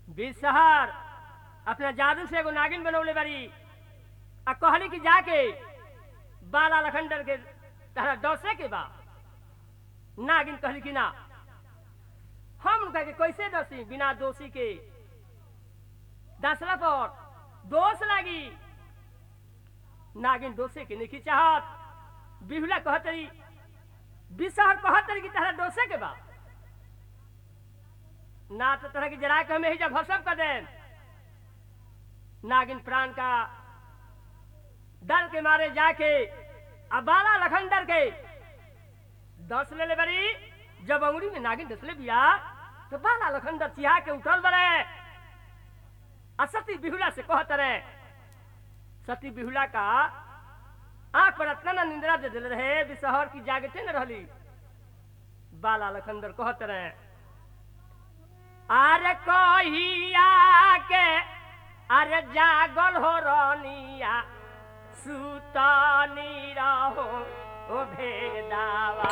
बिसहर अपना जादू से एगो नागिन बनौले बारी आ कहली कि जाके बाला लखंडर के तहरा डसे के बा नागिन कहली कि ना हम उनका के कैसे डसी बिना दोषी के डसला पर दोष लागी नागिन दोषे के नहीं चाहत बिहुला कहतरी बिसहर कहतरी कि तहरा डोसे के बा ना तो तरह की जरा के हमें ही जब भसम कर दे नागिन प्राण का डर के मारे जाके अबाला लखंडर के दस ले ले बरी जब अंगुरी में नागिन डसले बिया तो बाला लखंडर चिहा के उठल बरे आ सती बिहुला से कहत रहे सती बिहुला का आंख पर अतना ना निंद्रा दे दिल रहे बिसहर की जागते न रहली बाला लखंडर कहत रहे अरे कहिया के अरे जागल हो रनिया सुतनी रहो ओ भेदावा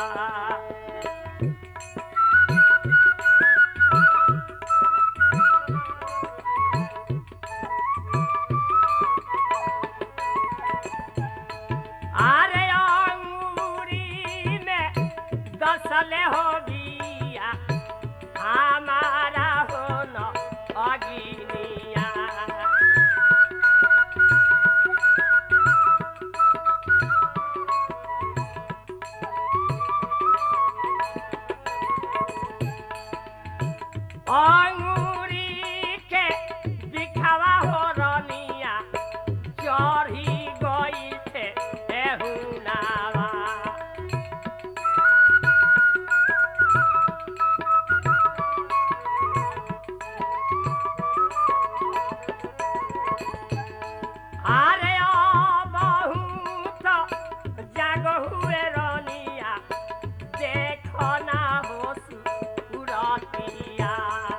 अरे अंगूरी में दसले हो बिया हमारा हो न अगिनिया अंगूरी के दिखावा हो रनिया चढ़ी गई थे एहुनावा अरे ओ बहुत जाग हुए रनिया देखो ना हो सुरतिया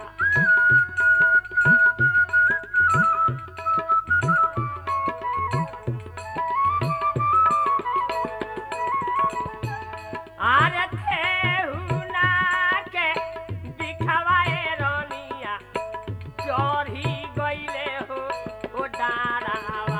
अरे ठेहुना के दिखवाए रनिया चढ़ी गईले हो ओ डारावा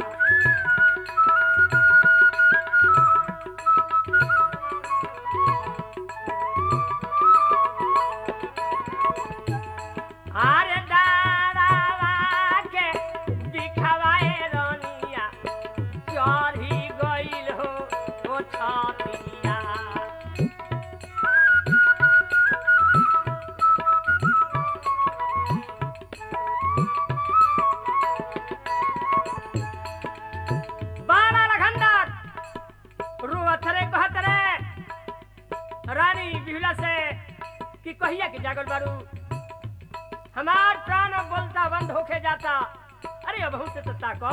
अरे डारावा के दिखवाए रनिया चढ़ी गईल हो ओ छतिया बाला लखंडर रुअथरे कहतरे रानी बिहुला से कि कहिया के जागल बारू हमार प्राण अब बोलता बंद होके जाता अरे अब से तो ताको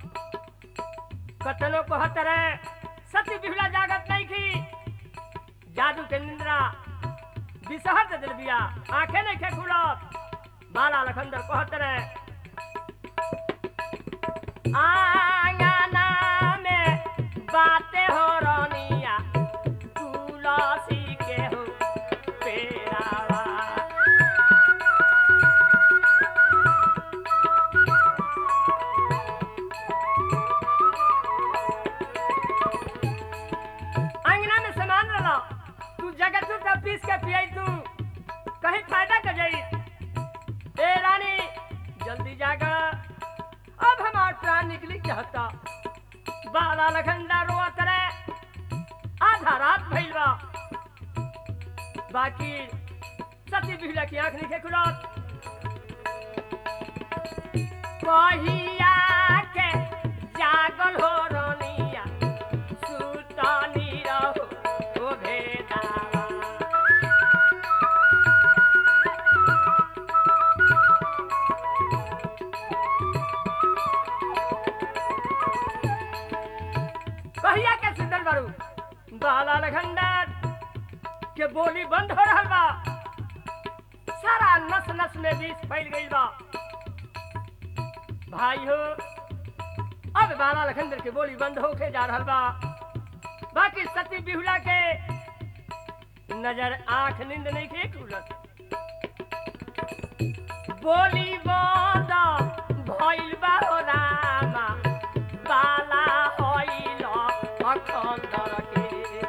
कतनो कहतरे सती बिहुला जागत नहीं की जादू के निंद्रा बिसहर दे दिल बिया आंखें नहीं खे खुलत बाला लखंडर कहतरे आंगना में बातें हो रनिया तुलसी के हो पेरावा अंगना में सामान रला तू जगह तू का पीस के पियाई तू कहीं फायदा कर जाई ए रानी जल्दी जागा अब हमार प्राण निकली चाहता बाला लखंडा रोआ करे आधा रात भइल बा बाकी सती बिहला की आंख नहीं खुलत कहिया के जागल हो रनिया सुतनी रहो ओ भेदावा कहिया के सुंदर बारू बाला लखंडर के बोली बंद हो रहल बा सारा नस नस में विष फैल गइल बा भाई हो अब बाला लखंडर के बोली बंद होके जा रहल बा बाकी सती बिहुला के नजर आंख नींद नहीं के खुलत बोली बंद भइल बा हो रामा बाला होइल अखंडर के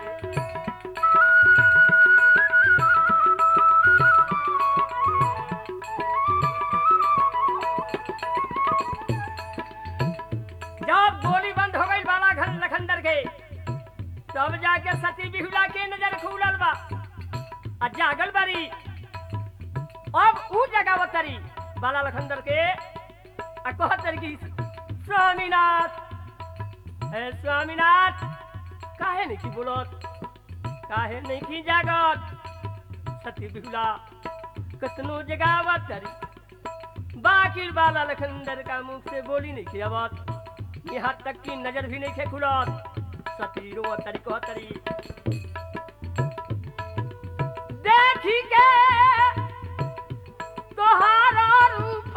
जब गोली बंद हो गई बाला घर लखंदर के तब जाके सती बिहुला के नजर खुलल बा आ जागल बारी अब ऊ जगह तरी बाला लखंदर के आ कहतर की स्वामीनाथ हे स्वामीनाथ काहे नहीं की बोलत काहे नहीं की जागत सती बिहुला कतनो जगावत तरी बाकी बाला लखंदर का मुख से बोली नहीं की आवत यहाँ तक की नजर भी नहीं खे खुलत सती रो तरी कह तरी देखी के तोहारा रूप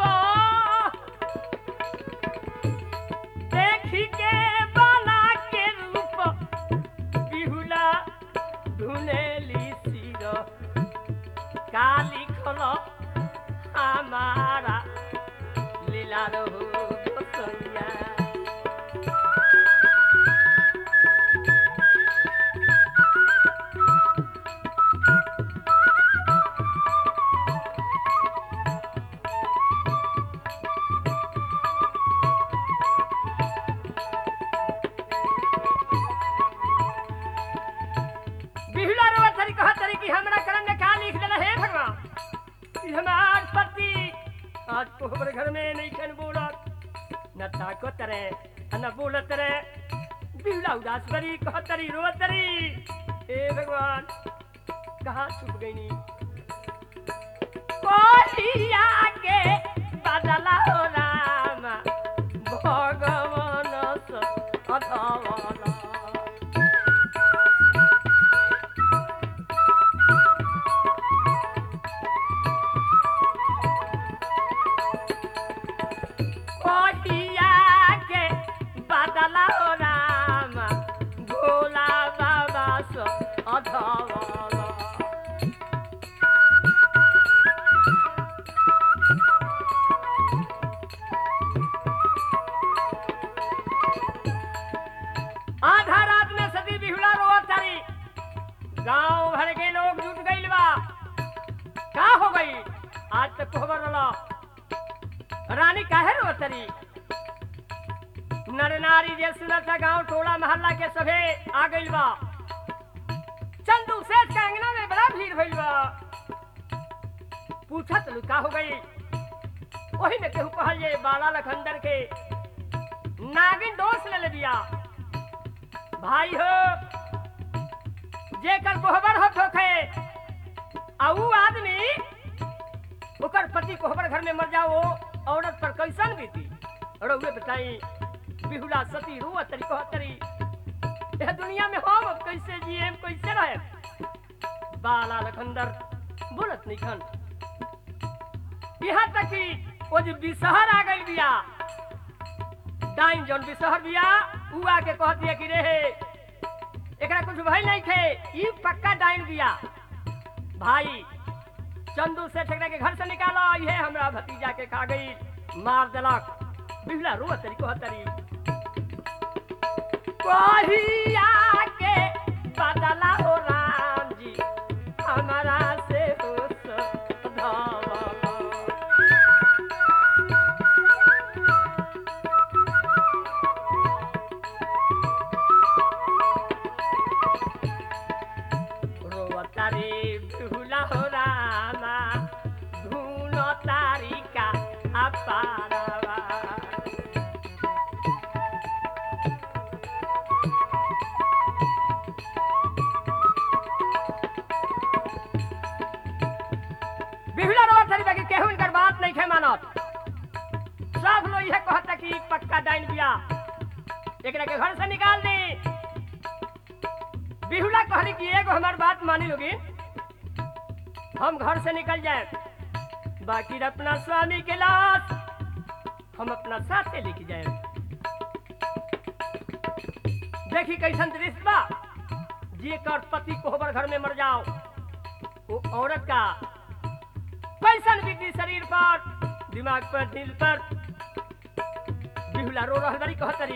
देखी के बाला के रूप बिहुला धुनेली सिर काली खलो हमारा लीला रहो गोसैया बिहुला रो तरी कहा तरी कि हमरा कलम में का लिख देला हे भगवान कि हमार पति आज को हमरे घर में नहीं खन बोलत न ताकत रे न बोलत रे बिहुला उदास बरी कहा तरी रो तरी हे भगवान कहाँ छुप गई नी कोहिया के बदला हो रामा भगवान स अधवला कोटिया के बदला हो राम भोला बाबा सो अधवला आधा रात में सती बिहुला रोवत तारी गांव भर के लोग जुट गइल बा का हो गई आज तक खबर रला रानी काहे रोवत तारी नर नारी जे सुनत गांव टोला मोहल्ला के सभे आ गइल बा चंदू सेठ के अंगना में बड़ा भीड़ भइल बा पूछत लू का हो गई वही में केहू कहल जे बाला लखंदर के नागिन दोष ले ले दिया भाई हो जेकर कोहबर होत होखे आ ऊ आदमी ओकर पति कोहबर घर में मर जाओ औरत पर कैसन बीती रउए बताई बिहुला सती रुआ तरी कह तरी यह दुनिया में हम अब कैसे जिए कैसे रहे बाला लखंदर बोलत नहीं खन यहाँ तक कि वो जो बिसहर आ गई बिया डाइन जौन बिसहर बिया ऊ आके कह दिया कि रे एकरा कुछ भइल नहीं थे ई पक्का डाइन बिया भाई चंदू से ठेकरा के घर से निकाला ये हमरा भतीजा के खा गई मार देलक बिहला रो तरी को तरी कहिया के बदला हो राम जी हमारा से हो धवला रोवतारी बिहुला हो रामा धुन तारिका अपारवा बिहुला रोवतारी बाकी केहू इनकर बात नहीं खे मानत सब लोग यह कहता कि पक्का डाइन बिया एकरा के घर से निकाल दे बिहुला कहली कि एगो हमार बात मानी लोगी हम घर से निकल जाए बाकी अपना स्वामी के लाश हम अपना साथे लेके जाए देखी कैसन दृश्य बा जेकर पति कोहबर घर में मर जाओ वो औरत का कैसन बीती शरीर पर दिमाग पर दिल पर बिहुला रो रहल बड़ी कहतरी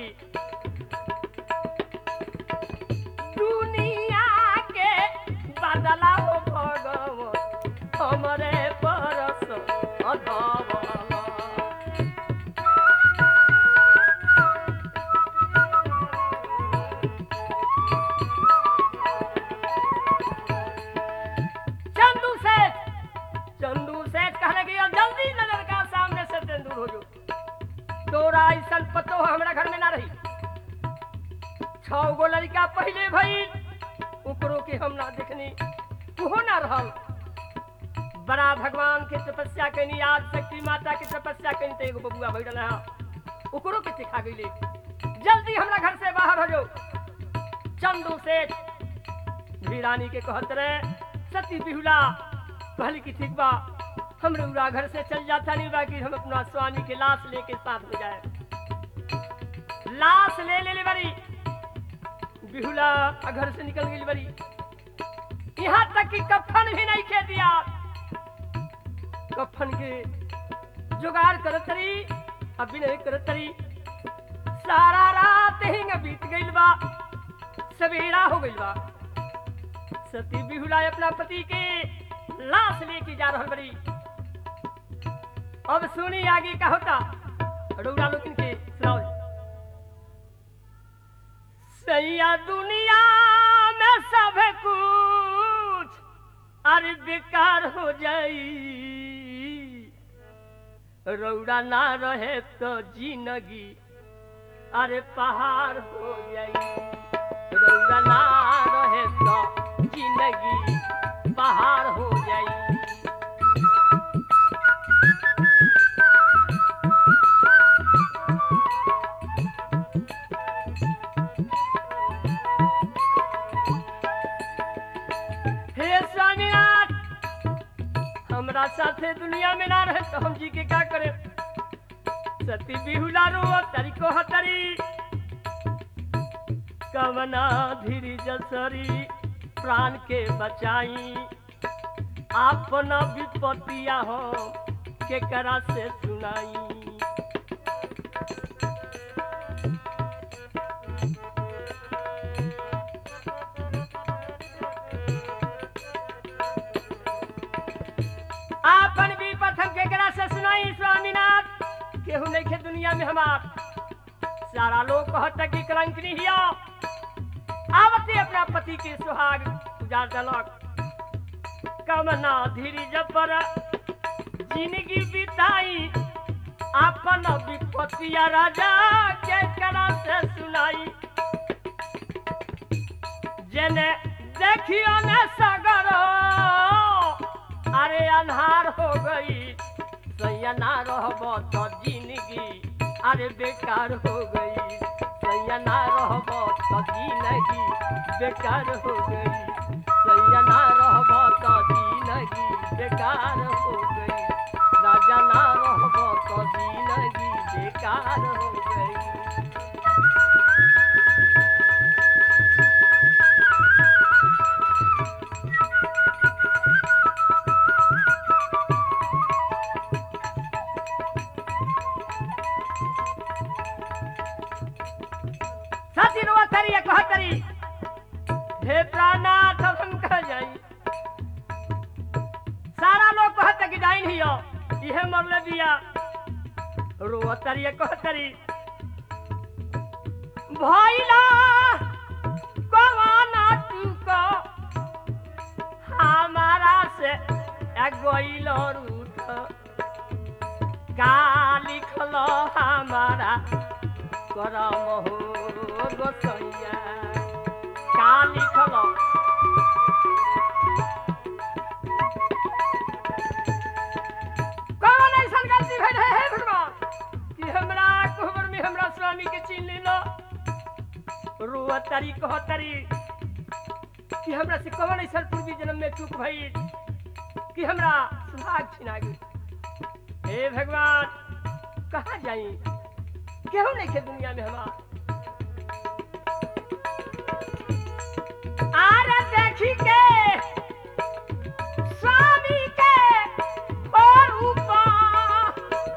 दुनिया के बदला हो भगवान हमरे परस अधवला चंदू सेठ चंदू सेठ कहने की अब जल्दी नजर का सामने से तें दूर हो जो तोरा ऐसा पतो हमरा घर में ना रही छह गो लड़का पहले भई ओकरो के हम ना देखनी उहो ना रहल बड़ा भगवान के तपस्या कैनी आज शक्ति माता के तपस्या कैनी तो एगो बबुआ बैठल है ओकरो के सिखा गईले जल्दी हमरा घर से बाहर हो जाओ चंदू सेठ वीरानी के कहत रहे सती बिहुला पहले की ठीक बा हम रउरा घर से चल जाता नहीं बाकी हम अपना स्वामी के लाश लेके साथ में जाए लाश ले ले ले बड़ी बिहुला घर से निकल गई बड़ी यहाँ तक कि कफन भी नहीं खे दिया कफन के जुगाड़ करत रही अभी नहीं करत रही सारा रात ही बीत गई बा सवेरा हो गई बा सती बिहुला अपना पति के लाश लेके जा रहल बड़ी अब सुनी आगे का होता रउरा लोकिन के सुनाओ सैया दुनिया में सब कुछ अरे बेकार हो जाई रौड़ा ना रहे तो जिंदगी अरे पहाड़ हो जाई रौड़ा ना रहे तो जिंदगी पहाड़ हो जाई हे स्वामीनाथ हमरा साथे दुनिया में ना रहे तो हम जी के क्या करे सती बिहुला रो तरीको हतरी कवना धीरी जसरी प्राण के बचाई अपना विपत्तिया हो के करा से सुनाई आपन भी प्रथम केकरा से सुनाई स्वामीनाथ केहू नहीं खे दुनिया में हमार सारा लोग कहता कि कलंकनी हिया आवते अपना पति के सुहाग उजाड़ दलक कमना धीरी जपर जिंदगी बिताई आपन विपत्तिया राजा के करा से सुनाई जेने देखियो ने सगरो अरे अन्हार हो गई सैया ना रहब तो जिंदगी अरे बेकार हो गई सैया ना रहब तो जिंदगी बेकार हो गई सैया ना रहब तो जिंदगी बेकार हो गई राजा ना रहब तो जिंदगी बेकार हो गई साथी रो तरी एक कहतरी हे प्राणनाथ हम कह जाई सारा लोग कहत कि जाई नहीं हो इहे मरले दिया रो तरी एक कहतरी भइला कवाना तू को हमारा से गइल रूठ का लिखल हमारा करम हो गोसैया का लिखल कौन ऐसन गलती भेल है हे भगवान कि हमरा कोहबर में हमरा स्वामी के छीन लेलो रुआ तरी कह तरी कि हमरा से कौन ऐसन पूर्वी जन्म में चूक भई कि हमरा सुहाग छिना गई हे भगवान कहाँ जाई केहू नहीं खे दुनिया में हमार आर देखी के स्वामी के और ऊपर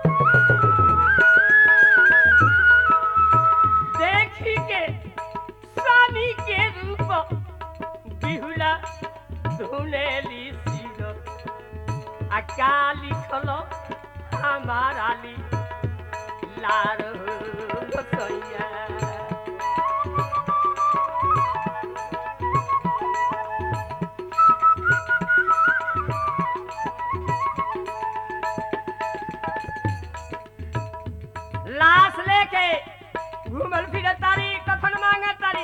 घूमल फिरत तारी कफन मांगे तारी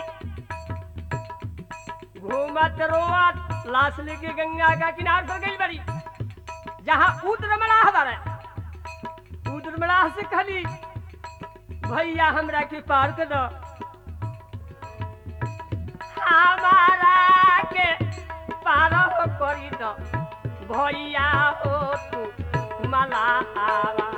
घूमत रोवत लाश लेके गंगा का किनार पर गई बड़ी जहाँ उद्र मलाह बारे उद्र मलाह से कहली भैया हमरा के पार कर दो हमारा के पार हो करी दो भैया हो तू मलाहवा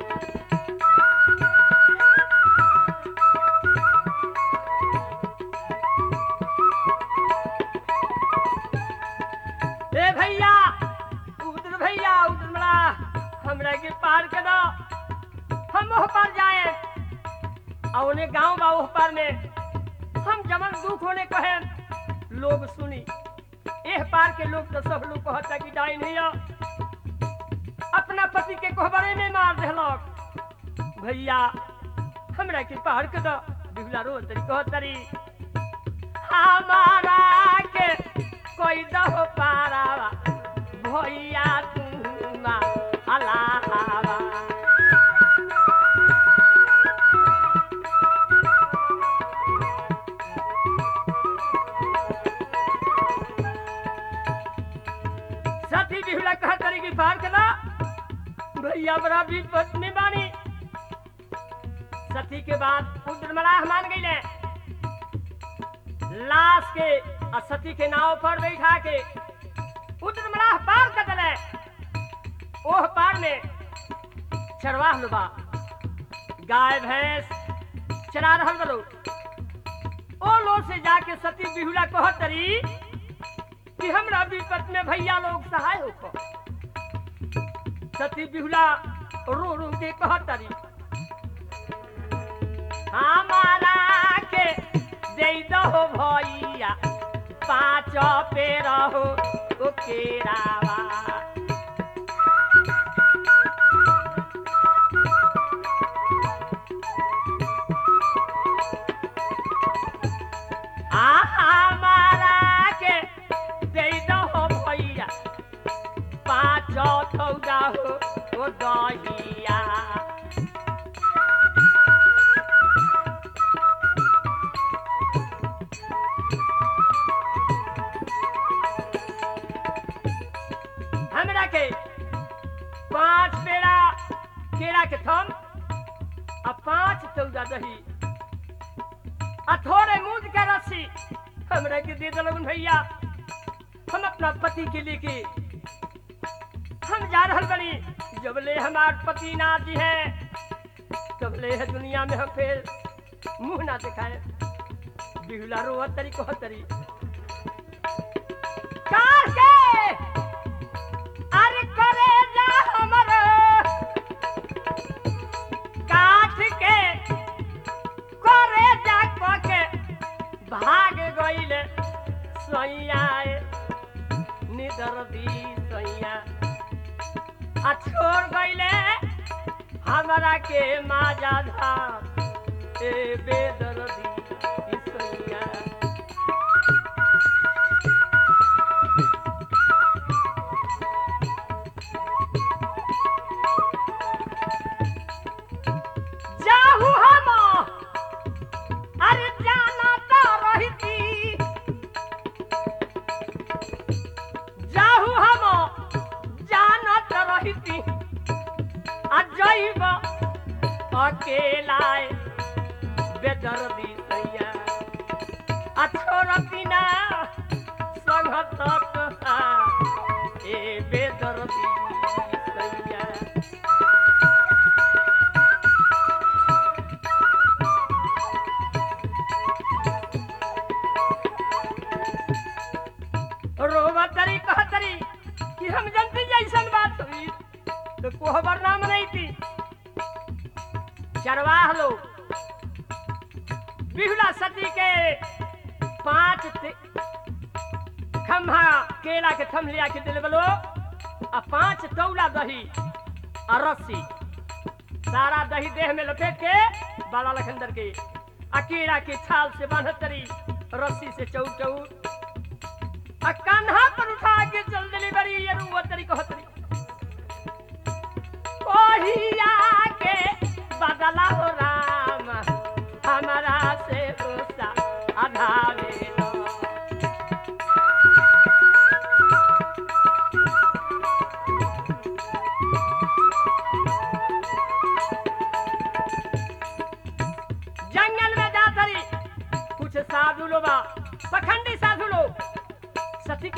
ए भैया उधर भैया उधर मला हमरा के पार कर दो हम ओह पार जाए और उन्हें गांव बा ओह पार में हम जमन दुख होने कहे लोग सुनी एह पार के लोग तो सब लोग कहता कि डाइन हिया अपना पति के कोहबरे में मार देलक भैया हमरा के पार कर दो बिहुला रो तरी कह तरी हमारा के कोई दहो पारावा भैया तू मा अलावा साथी बिहुला कहा करेगी पार करा भैया बड़ा भी पत्नी बानी सती के बाद उद्रमलाह मान गई लाश के और सती के नाव पर बैठा के उद्रमलाह पार कर दिले ओह पार में चरवाह लुबा गाय भैंस चरा रहल बलो ओ लोग से जाके सती बिहुला कहत तरी कि हमरा विपत में भैया लोग सहाय हो सती बिहुला रो रो के कहत तरी हमारा के दे दो भैया पाँच पे रहो ओ केरावा आ हमारा के दे दो भैया पाँच थौदा हो ओ दहिया हमरा के पांच पेड़ा केला के थम आ पांच चौदा दही आ थोड़े मूंद के रस्सी हमरा के दे दलगन भैया हम अपना पति के लेके हम जा रहल बनी जबले हमार पति ना जी है तबले है दुनिया में हम फिर मुंह ना दिखाए बिहुला रो तरी कह तरी कार के अरे करे जा हमर काठ के करे जा क के भाग गइले सैया निदर दी सैया आ छोड़ गइले हमरा के माजा धार ए बेदर्दी ई सैया जाहू हम अरे जाना तो रही जाहू हम जाना तो रही आ जइब अकेला बेदर्दी सैया आ छोड़ती ना संगत ए बेदर्दी सैया रोवा तरी कह तरी कि हम जनती जैसन बात हुई तो कोहबर नाम नहीं थी चरवाह लोग बिहुला सती के पांच ते- खम्हा केला के थम लिया के दिल बलो आ पांच तौला दही आ रस्सी सारा दही देह में लपेट के बाला लखंदर के आ केला के छाल से बांधत तरी रस्सी से चौ चौ आ कान्हा पर उठा के चल दिली बड़ी ये रुआ तरी कहतरी ओहिया के बदला हो राम हम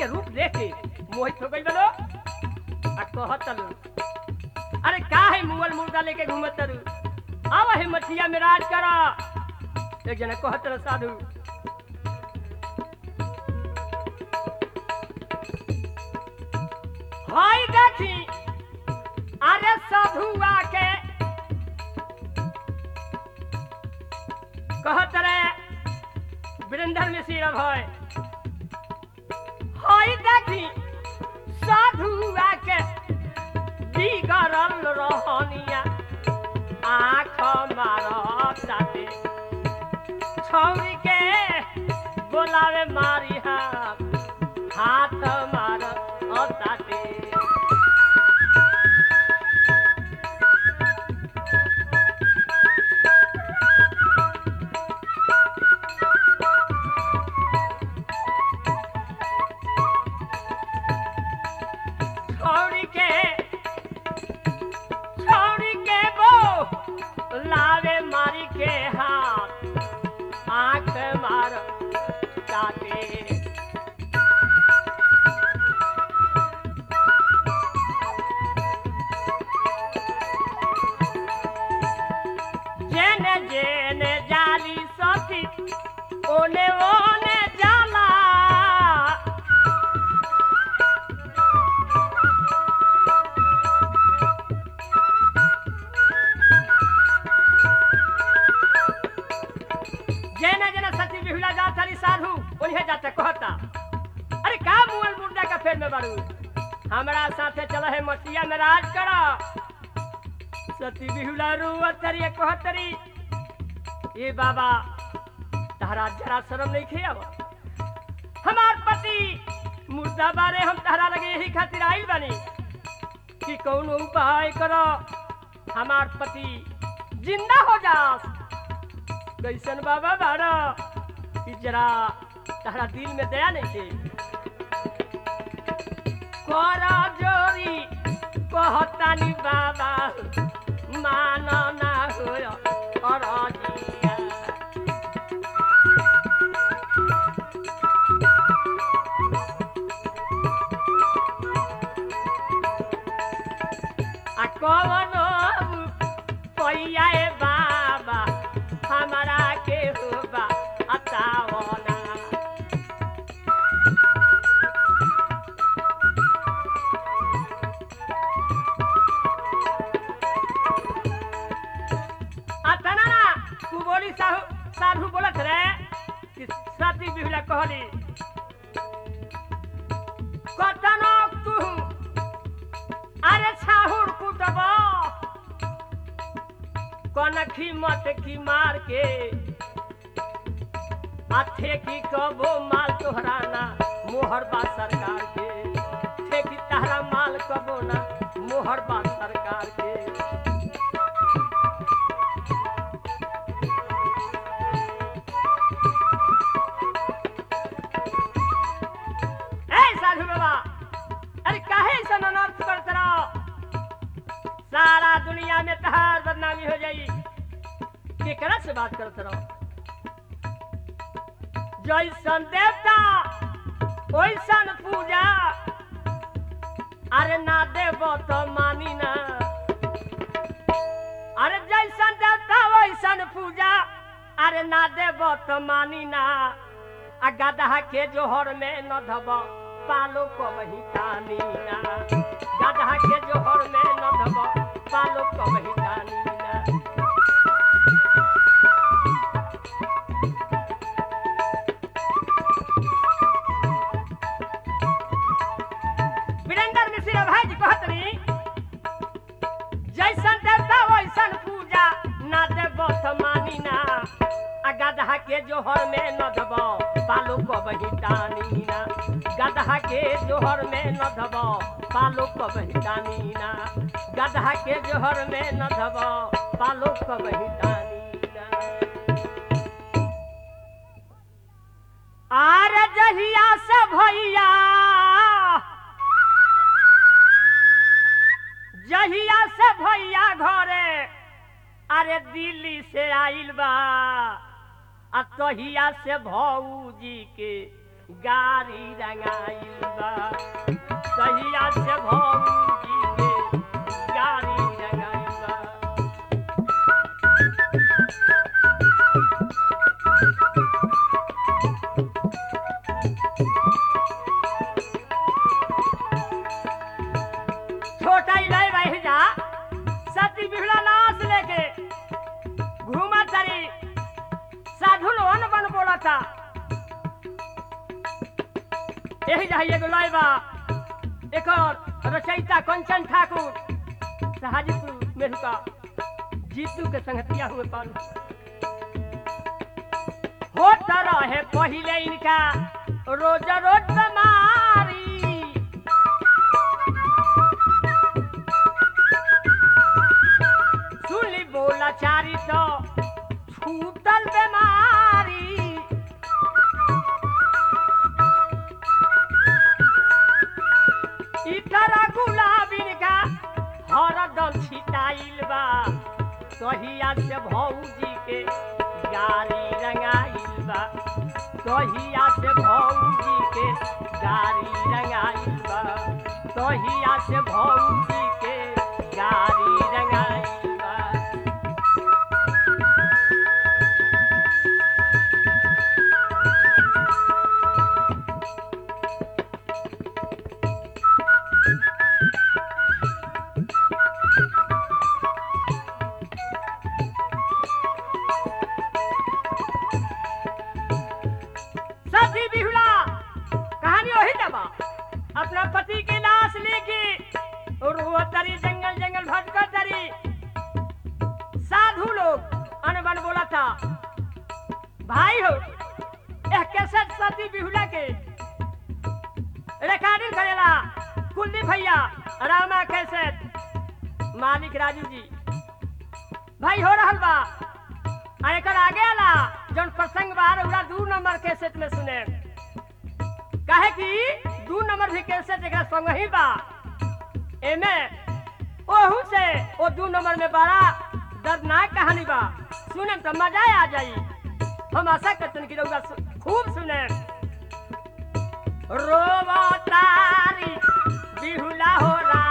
के रूप देख के मोहित हो गई बलो आ कहत तलू अरे का है मुगल मुर्दा लेके घूमत तरू आवा है मछिया में राज करा एक जना कहत रह साधु हाय देखी अरे साधु आके कहत रहे वीरेंद्र मिश्र भय हाय देखी साधु आके बिगड़ल रहनिया आँख मारताते छौरी के बोलावे मारी हाथ हाथ मार ताते छौरी के छौरी के बो लावे मारी के हाथ आंख मार ताते जेने जेने जाली सती ओने ओने जाला जेने जेने सती बिहुला जा चली साधु उन्हें जाते कहता अरे का मुअल मुर्दा का फेर में बारू हमरा साथे चल है मटिया में राज करा सती बिहुला रुआ तरी कहतरी ये बाबा तहरा जरा शर्म नहीं खे अब हमार पति मुर्दा बारे हम तहरा लगे यही खातिर आइल बनी कि कौन उपाय करो हमार पति जिंदा हो जास कैसन बाबा बारा कि जरा तहरा दिल में दया नहीं थे करा जोरी कहतानी बाबा माना ना होय अरजिया आ कवनो पैया ए बाबा हमारा के होबा अतावना अतना ना तू बोली साहू साधु बोलत रे कि सती बिहुला कहली कतनो तू अरे छाहुर कुटब कनखी मत की मार के अथे की कबो माल तोहराना मोहर बा सरकार के ठेकी तहरा माल कबो ना मोहर बा सरकार के ए साधु बाबा अरे काहे ऐसा अनर्थ करत रहो सारा दुनिया में तहार बदनामी हो जाई केकरा से बात करत रहो जैसन देवता ओइसन पूजा अरे ना देव तो मानी ना अरे जैसन देवता वैसन पूजा अरे ना देव तो मानी ना आ गदहा के जोहर में न धब पालो को वही तानी ना गदहा के जोहर में न धब पालो को वही तानी ना वीरेंद्र मिश्र भाई जी कहत रही जैसन देवता वैसन पूजा ना देव तो मानी ना आ गदहा के जोहर में न धब पालो को वही तानी ना गदहा के जोहर में न धब पालो को वही तानी ना गदहा के जोहर में न धब पालो को वही तानी ना आर जहिया से भैया जहिया से भैया घरे अरे दिल्ली से आइल बा आ तहिया से भौजी के गारी रंगाइल बा कहिया से भौजी के गारी रंगाइल बा छोटा ही लय रह जा सती बिहला लाश लेके घूमा तारी साधु लोन बन बोला था यही जाइए एगो लय बा एक और रचयिता कंचन ठाकुर हाजीपुर मेरुका जीतू के संगतिया हुए पाल होता रहे पहिले इनका रोज रोज बीमारी सुनी बोला चारी तो छूटल बीमारी इतर गुलाबिन का हरदम छिटाइल बा कहिया से भौजी के गारी रंगाइल बा कहिया से भौजी के गारी रंगाइल बा कहिया से भौजी के गारी रंगाइल बा सती बिहुला कहानी वही दबा अपना पति की लाश लेके और वो तरी जंगल जंगल भटकर तरी साधु लोग अनबन बोला था भाई हो यह कैसे सती बिहुला के रिकॉर्डिंग करेला कुलदीप भैया रामा कैसे मालिक राजू जी भाई हो रहल बा आ एकर आगे आला जौन प्रसंग बा रउरा दू नंबर कैसेट में सुने काहे कि दू नंबर भी कैसेट एकरा संग ही बा एमे ओहू से ओ दू नंबर में बड़ा दर्दनाक कहानी बा सुने तो मजा आ जाई हम आशा करते हैं कि रउरा सु- खूब सुने रोवा तारी बिहुला हो रा